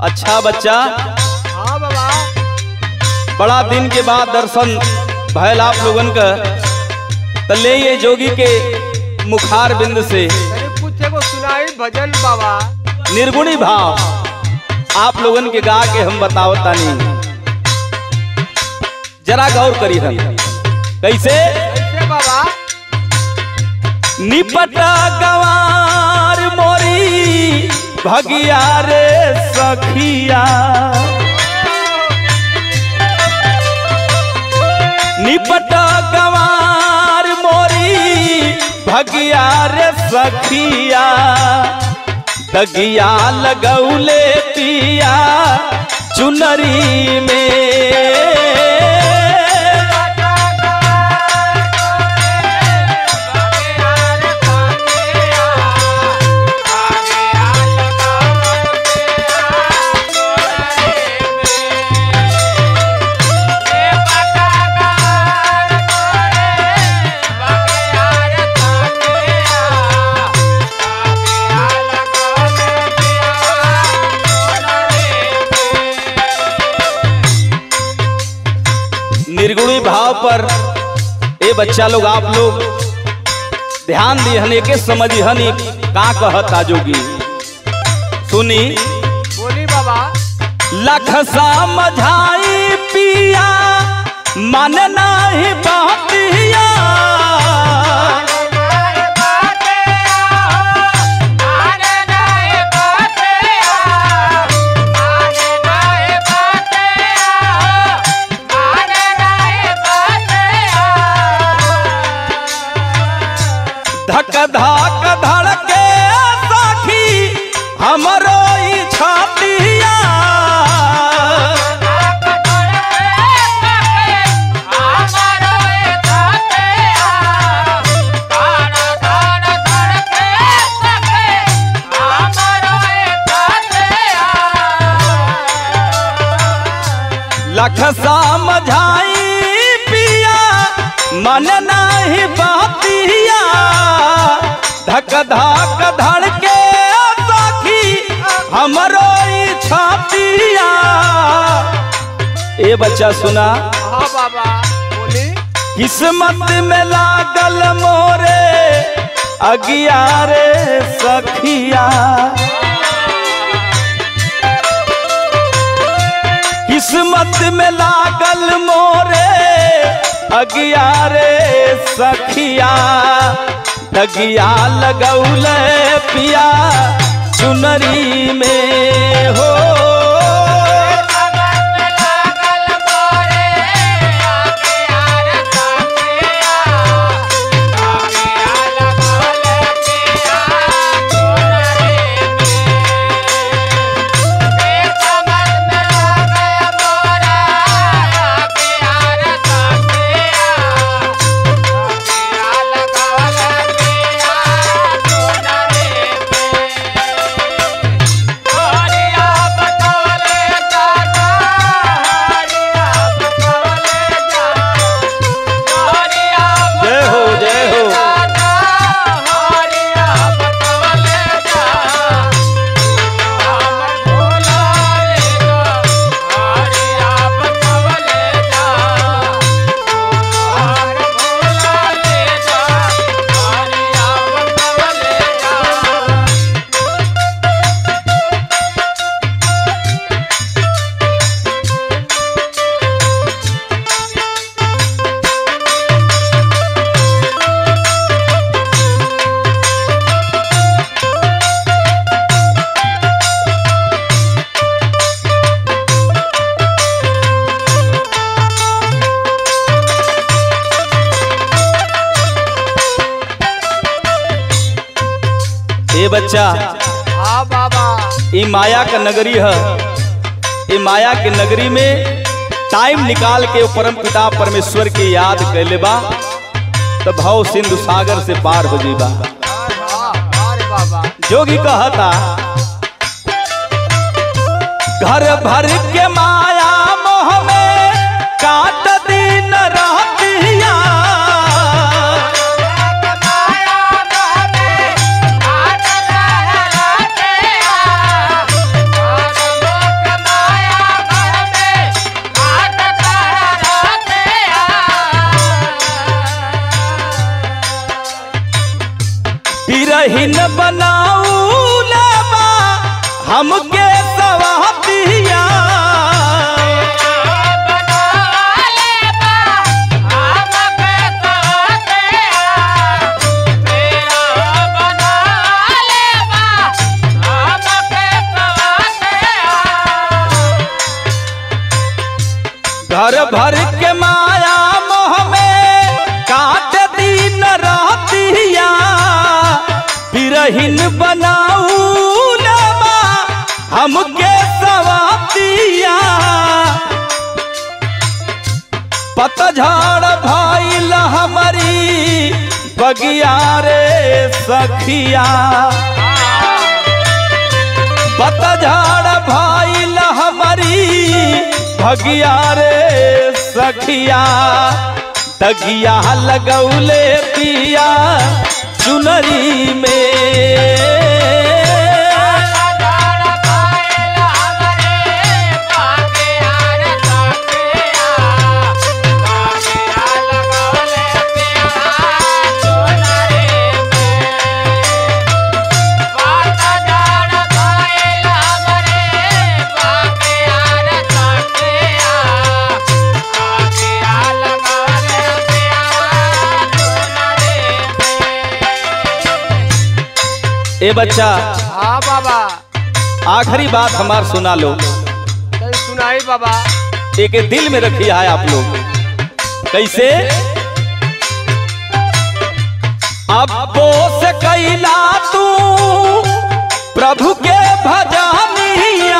अच्छा बच्चा हाँ बाबा बड़ा दिन के बाद दर्शन भयल आप लोगन का त ले ये जोगी के मुखार बिंद से तनी कुछ एगो सुनाई भजन बाबा निर्गुणी भाव आप लोगन के गा के हम बताओ तानी जरा गौर करी हम कैसे कैसे बाबा निपट गवार मोरी भगिया रे सखिया निपट गवार मोरी भगिया रे सखिया दगिया लगौले पिया चुनरी में निर्गुणी भाव पर ए बच्चा लोग आप लोग ध्यान दिहन के समझिहन ई का कहता जोगी सुनी बोली बाबा लख समझाई पिया मन नहीं बहतिया धक धक धड़के सखी हमरो ई छातिया लख समझाई पिया मन नहीं बहतिया धक धक धड़के सखी हमरो ई छातिया ए बच्चा सुना हाँ बाबा बोली किस्मत में लागल मोरे अगियारे सखिया किस्मत में लागल मोरे अगियारे सखिया दगिया लगौल पिया चुनरी में हो जय हो जय हो ए बच्चा हाँ बाबा ई माया का नगरी है ई माया के नगरी में टाइम निकाल के परम पिता परमेश्वर की याद कैले बा तो भाव सिंधु सागर से पार हो जीबा हाँ अरे बाबा जोगी कहता घर भर के माया मोह में काट दिन रहतिया माया हमके सवातिया घर भर के माया मोह में काट दिन रहतिया बिरहिन बनाऊ नमा हमके सवातिया पतझड़ भइल हमारी बगिया रे सखिया पतझड़ भइल हमारी भगिया रे सखिया तगिया लगौले पिया चुनरी में ए बच्चा हाँ बाबा आखिरी बात हमार सुना लो सही सुनाई बाबा एक दिल में रखिया है आप लोग कैसे अब्बो से कैला तू प्रभु के भजनिया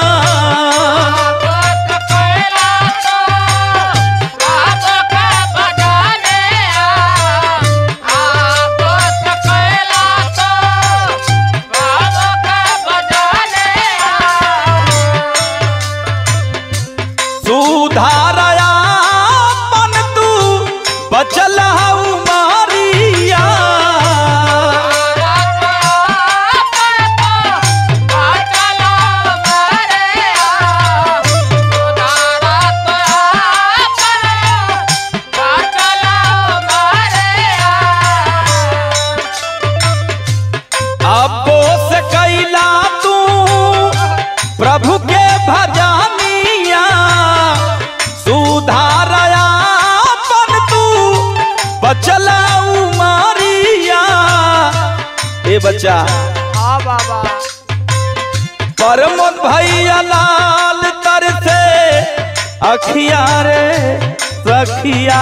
सुधारया मन तू बचल हऊ मारिया अब्बो से कैला तू प्रभु के भजनिया सुधारया मन तू बचला मारिया ए बच्चा हाँ बाबा परमोद भैया लाल तर से अखिया रे सखिया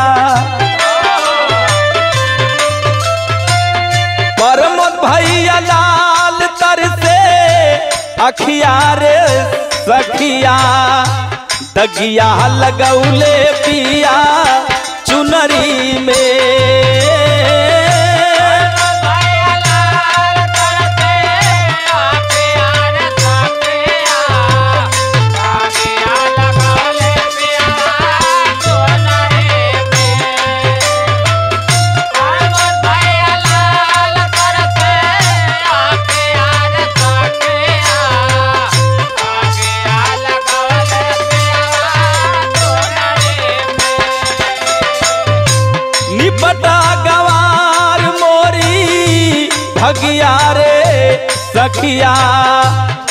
परमोद भैया लाल तर से अखिया रे सखिया दगिया लगौले पिया चुनरी में निपटा गवार मोरी भगिया रे सखिया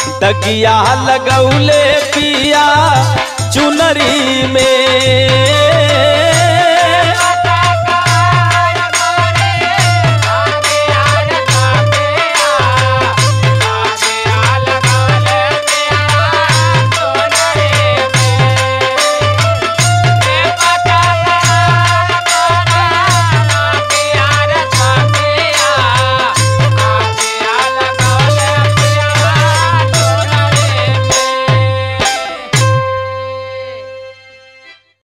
दगिया लगौले पिया चुनरी में